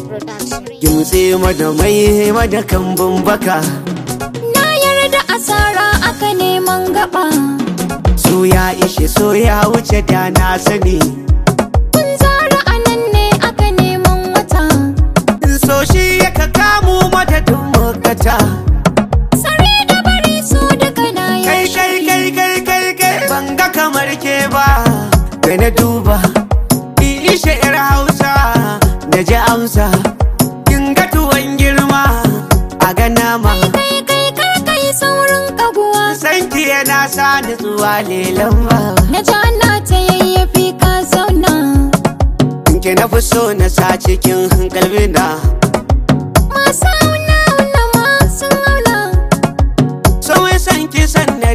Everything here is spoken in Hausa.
Production. Gimtse mada mai mada kambun baka Na yarda asara aka neman gaba So ya ishe so ya wuce da na sani Kun zara anan ne aka neman wata So shi ya ka kamu madadin makata Sare da bari su duka na Kai yaushe kai kai kai kai kai ban ga kamar ke ba Da na duba in ishe yar hausa Na ji amsa Kin ga tuwon girma a ga nama Kai kai kar kai saurin kaguwa Sanki yana sa nutsuwa lelan ba Na ji ana ta yayyafi ka zauna Ke na fi so na sa cikin kalbina Masu auna auna ma sun auna So san ki san na